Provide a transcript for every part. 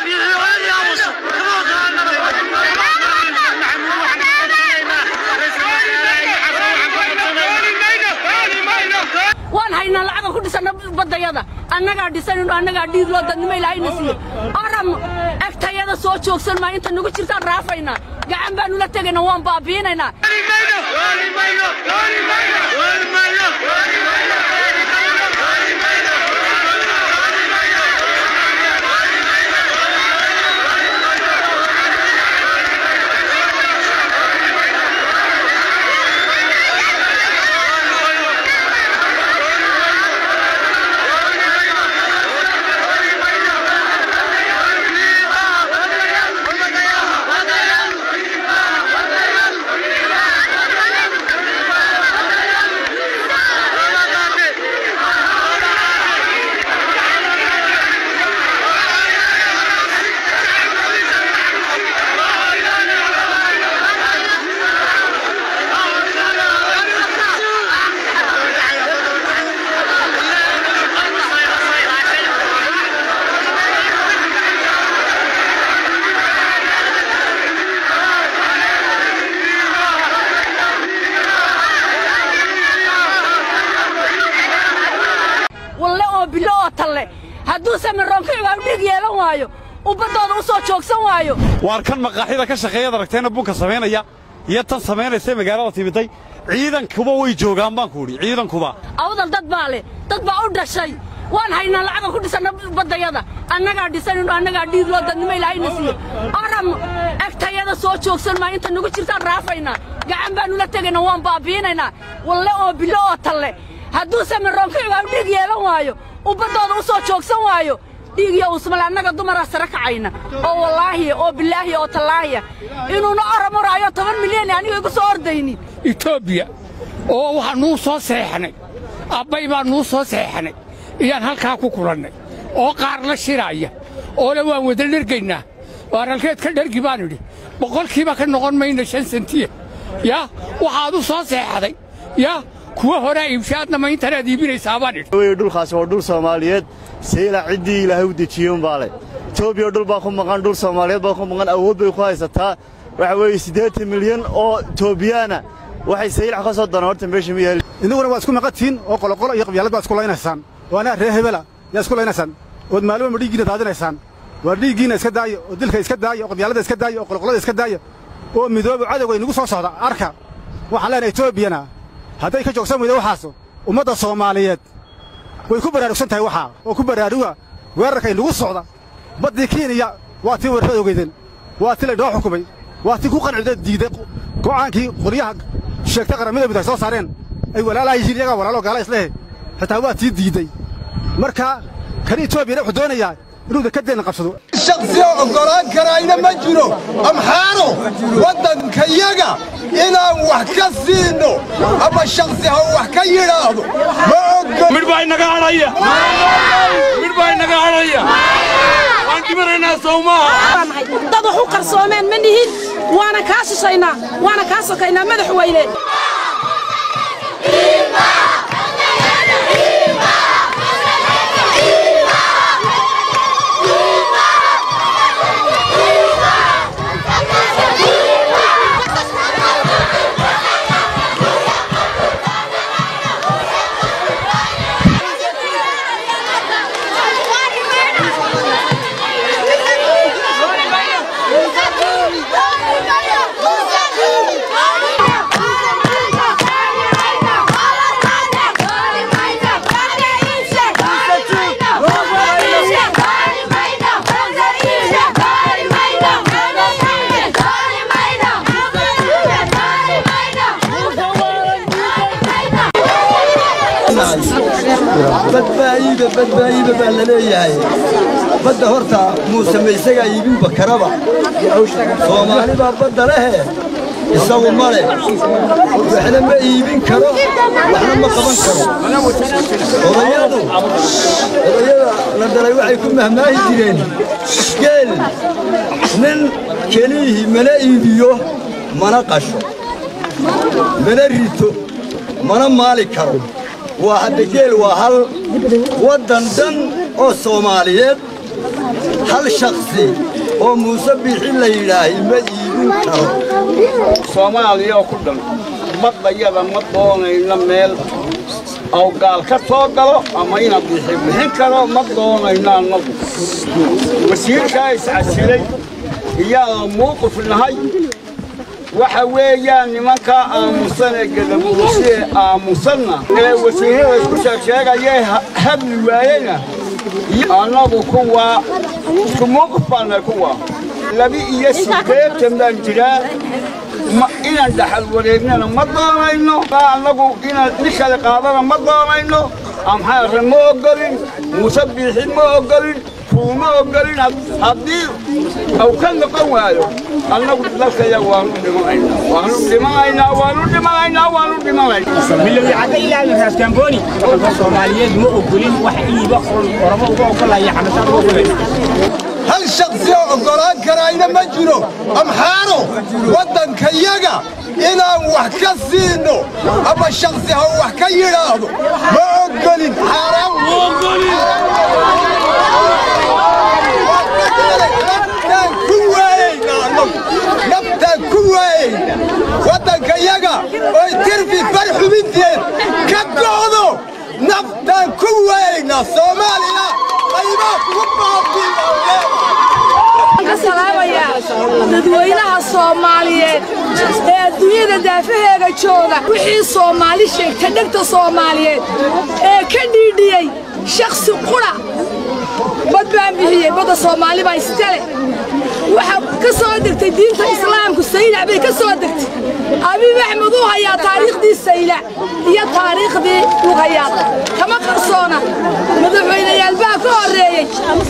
waan haynaa lacaga ku dhisana baddayada annagaa dhisanayno annagaa dhiig loo dadnimo ilaahayna siiye aram egtayada soo joogsan maa inta nagu jirtaan raafaynaa gacan baanu la tegaynaa waan baabiinaynaa walle oo bilo oo talle hadduu samiroonkaybaa dhiig yeelan waayo ubbaddooda u soo joogsan waayo waar kan maqaaxida ka shaqeeyaad aragteenna bunka samaynaya iyo tan samaynaysa magaalada timiday ciidankuba way joogaan baan ku idhi ciidankuba awdal dad baa leh dad baa u dhashay waan haynaa lacaga ku dhisana baddayada annagaa dhisanayno annagaa dhiig loo dadnimo ilaahayna siiye aram egtayada soo joogsan maa inta nagu jirtaan raafaynaa gacan baanu la tegaynaa waan baabiinaynaa walle oo bilo oo talle hadduu samiroonkaybaa dhiig yeelan waayo ubbaddooda u soo joogsan waayo dhiig iyo usmale annaga dumaraa sare kacayna oo wallaahiya oo bilaahiya oo tallaahiya inuuna oramoraayo toban milyan aniga igu soo ordaynin etoobiya oo waxaa nuu soo seexnay abbay baa nuu soo seexnay iyaan halkaa ku kulannay oo qaar la shiraaya oole waan wada dhergaynaa waaralkeed ka dhergi baan idhi boqolkiiba ka noqon mayna shan sentiya yaa waxaad u soo seexday yaa kuwa horaa iibshaadna ma intanaad iibinaysaa baan idhi wey dhulkaasi waa dhul soomaaliyeed sayla ciddii ilaahay u dejiye umbaa leh etoobiya dhul baa ku maqan dhul soomaaliyeed baa ku maqan awood bay ku haysataa waxa weeye siddeetan milyan oo etoobiyaana waxay saylac ka soo danaan horta meesha ma yaali innaguna waa isku maqantihiin oo qoloqolo iyo qabyaalad baad isku laynaysaan oo anaa ree hebela yaa isku laynaysaan ood maalmo ma dhiiggiina daadinaysaan waa dhiiggiina iska daaya oo dilka iska daaya oo qabyaalada iska daaya oo qoloqolada iska daaya oo midooba cadowga inagu soo socda arka waxaan leenahay etoobiyana hadday ka joogsan weyda waxaas ummadda soomaaliyeed way ku baraarugsan tahay waxaa oo ku baraaruga weerarka inagu socda baddii kenya waa tii weerarada ogeydeen waa tii laynoo xukumay waa tii ku qancida diiday go'aankii qolyaha sheegtay qaramada mid ay soo saareen ay walaalaa yihiin iyagaa walaalo gaala islehe xitaa waa tii diidey marka kan etoobiyana wuxuu doonayaa inuu dekadeenna qabsado shaksiya oggolaan karayna ma jiro amxaano waddankayaga inaan wax ka siino ama shaksi ha wax ka yidhaahdo ma oggo midh baa inaga hadhaya midh baa inaga hadhaya waan dhimanaynaa sowmaha dad wax u qarsoomeen ma nihin waana kaa shishaynaa waana kaa sokaynaa madaxweyne badbaayiba badbaayiba baa la leeyahay badda horta muuseme isagaa iibinba karaba soomaali baa badda lehe isagu ma leh waxna ma iibin karo waxna ma qaban karo odayadu odayada la dhalay waxay ku mahmaahi jireen geel nin keliyihii mana iibiyo mana qasho mana rito mana maali karo waa hadda geel waa hal waddan dhan oo soomaaliyeed hal shaksi oo muuse biixi la yidhaahay ma iibin karo soomaaliya oo ku dhan baddayada ma doonayno meel aw gaal ka soo galo ama ina bixi bixin karo ma doonayno annagu wasiirkaa iscasilay iyaana muuqif nahay waxa weeyaan nimankaa aamusan ee gadabuusi ee aamusanna ee wasiirrada isku sheegsheegayee hadli waayena annagu kuwaa isku muuqif baannahay kuwaa laba iyo siddeetan baan jiraa inaan dhaxal wareegnana ma doonayno annagu inaan nin kale qaadana ma doonayno amxaarre ma ogolin muuse biixi ma ogolin kuuma ogolin haddii aw ka noqon waayo annagu dalkaya waanu dhimanaynaa waanu dhimanaynaa waanu dhimanaynaa waanu dhimanaynaa milowi cadda ilaa raaskambooni dalka soomaaliyeed ma ogolin wax iiba oramo uga ogolaya xamasaan uga ogolaya hal shaksi oo oggolaan karayna ma jiro amxaaro waddankayaga inaan wax ka siino ama shaksi ha wax ka yidhaahdo ma oggolin xaaraan naftaan ku waayayna annagu naftaan ku waayayna waddankayaga oy tirfi bar xubinteed ka go'do naftaan ku waayayna soomaaliya qaybaa kugu baabiiya dadweynaha soomaaliyeed ee adduunyada daafaheega jooga wixii soomaali sheegta dhegta soomaaliyeed ee ka dhiidhiyey shakhsi qudha bad baan bixiyey badda soomaali baa iskale waxaa ka soo degtay diinta islaamku saylac bay ka soo degtay abiib axmed uu hayaa taariikhdii saylac iyo taariikhdii lugayaad kama qarsoona madaxweynayaal baa ka horreeyey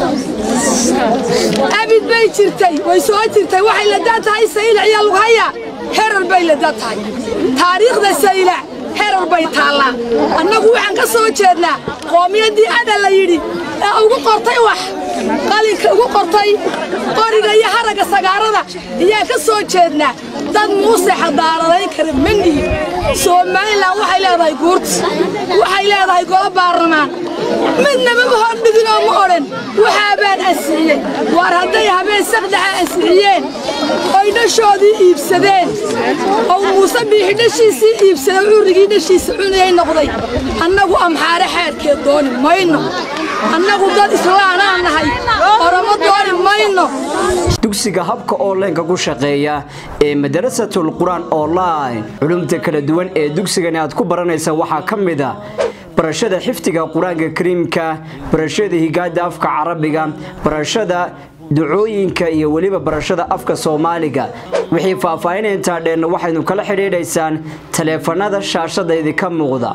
abid bay jirtay way soo jirtay waxay ladaa tahay saylac iyo lughaya herar bay ladaa tahay taariikhda saylac herar bay taallaa annagu waxaan ka soo jeednaa qoomiyaddii adha la yidhi ee ugu qortay wax qalinka ugu qortay qoriga iyo haragga sagaarada ayaa ka soo jeednaa dad muuse xadaaradayn kara manihi somalilan waxay leedahay guurti waxay leedahay golo baarlamaan midnaba ma hordhigin oo ma odhan waxaabaan ansixiyey waar hadday habeen sakdaxa ansixiyeen oy dhashoodii iibsadeen oo muuse biixi dhashiisii iibsaday currigii dhashiisa cunayay noqday annagu amxaare xeerkeed dooni mayno annagu dad islaanaan nahay oromo dooni mayno dugsiga habka onlineka ku shaqeeya ee madarasatul qur-aan online culumta kala duwan ee dugsigani aad ku baranaysa waxaa ka mid a barashada xifdiga qur-aanka kariimka barashada higaada afka carabiga barashada ducooyinka iyo weliba barashada afka soomaaliga wixii faahfaahinay intaa dheenna waxaynu kala xidhiidhaysaan taleefanada shaashada idinka muuqda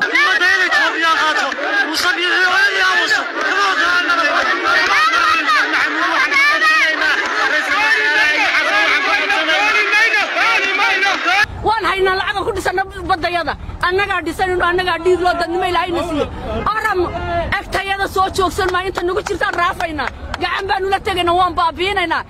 waan haynaa lacagan ku dhisana baddayada annagaa dhisanayno annagaa dhiig loo dadnimo ilaahayna siiye aram egtayada soo joogsan maa inta nagu jirtaan raafaynaa gacan baanu la tegaynaa waan baabiinaynaa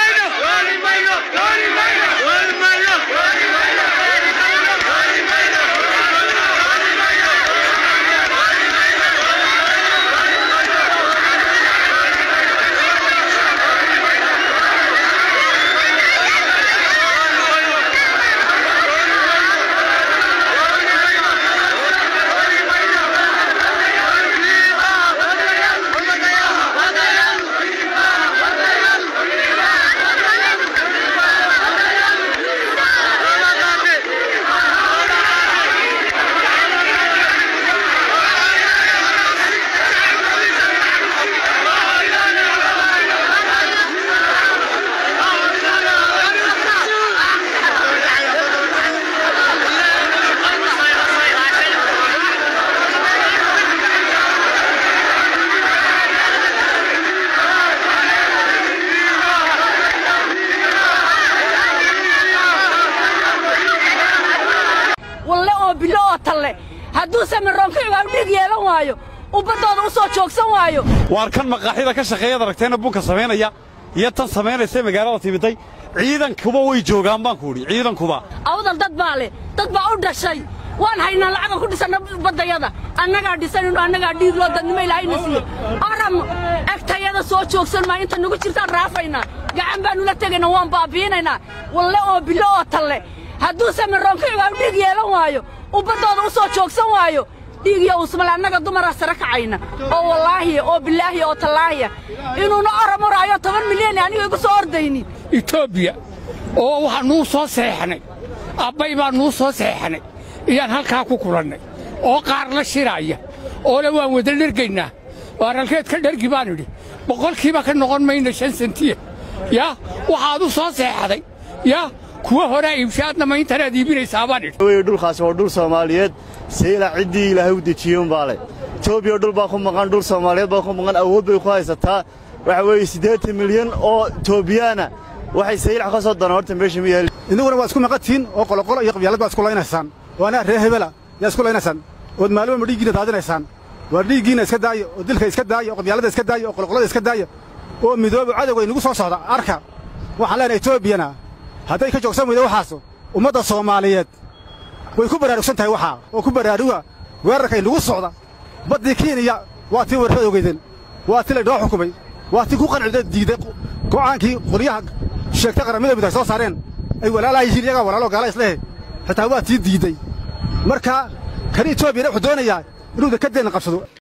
walle oo bilo oo talle hadduu samiroonkaga dhig yeelan waayo uu baddooda u soo joogsan waayo waar kan maqaaxida ka shaqeeyaad aragteenna bunka samaynaya iyo tan samaynaysa magaalada timiday ciidankuba way joogaan baan ku idhi ciidankuba awdal dad baa leh dad baa u dhashay waan haynaa lacaga ku dhisanna baddayada annagaa dhisanayno annagaa dhiig loo dadnimo ilaahayna siiye aram egtayada soo joogsan maa inta nagu jirtaan raafaynaa gacan baanu la tegaynaa waan baabiinaynaa walle oo bilo oo talle hadduu samiroonkiigaa dhiig yeelan waayo uu baddooda u soo joogsan waayo dhiig iyo usmale annaga dumaraa sare kacayna oo wallaahiya oo bilaahiya oo tallaahiya inuuna oram uraayo toban milyan aniga igu soo ordayni etoobiya oo waxaa nuu soo seexnay abbay baa nuu soo seexnay iyaan halkaa ku kulannay oo qaar la shiraaya oole waan wada dhergaynaa waaralkeed ka dhergi baan idhi boqolkiiba ka noqon mayna shan sentiya yaa waxaad u soo seexday yaa kuwa horaa iibshaadna ma intanaad iibinaysaa baan idhi wey dhulkaasi waa dhul soomaaliyeed sayla ciddii ilaahay u dejiyen baa leh etoobiya dhul baa ku maqan dhul soomaaliyeed baa ku maqan awood bay ku haysataa waxa weeye siddeetan milyan oo etoobiyaana waxay saylac ka soo danaan horta meesha ma yaali idinkuna waa isku maqantihiin oo qoloqolo iyo qabyaalad baad isku laynaysaan oo anaa ree hebela yaa isku laynaysaan ood maalmo ma dhiiggiina daadinaysaan waa dhiiggiina iska daaya oo dilka iska daaya oo qabyaalada iska daaya oo qoloqolada iska daaya oo midooba cadowga inagu soo socda arka waxaan leenahay etoobiyana hadday ka joogsan weyda waxaas ummadda soomaaliyeed way ku baraarugsan tahay waxaa oo ku baraaruga weerarka inagu socda baddii kenya waa tii weerarada ogeydeen waa tii laydhoo xukumay waa tii ku qancida diiday go'aankii qolyaha sheegtay qaramada mid ay soo saareen ay walaalaha yihiin iyagaa walaalo gaala islehe xitaa waa tii diidey marka kan etoobiyana wuxuu doonayaa inuu dekadeenna qabsado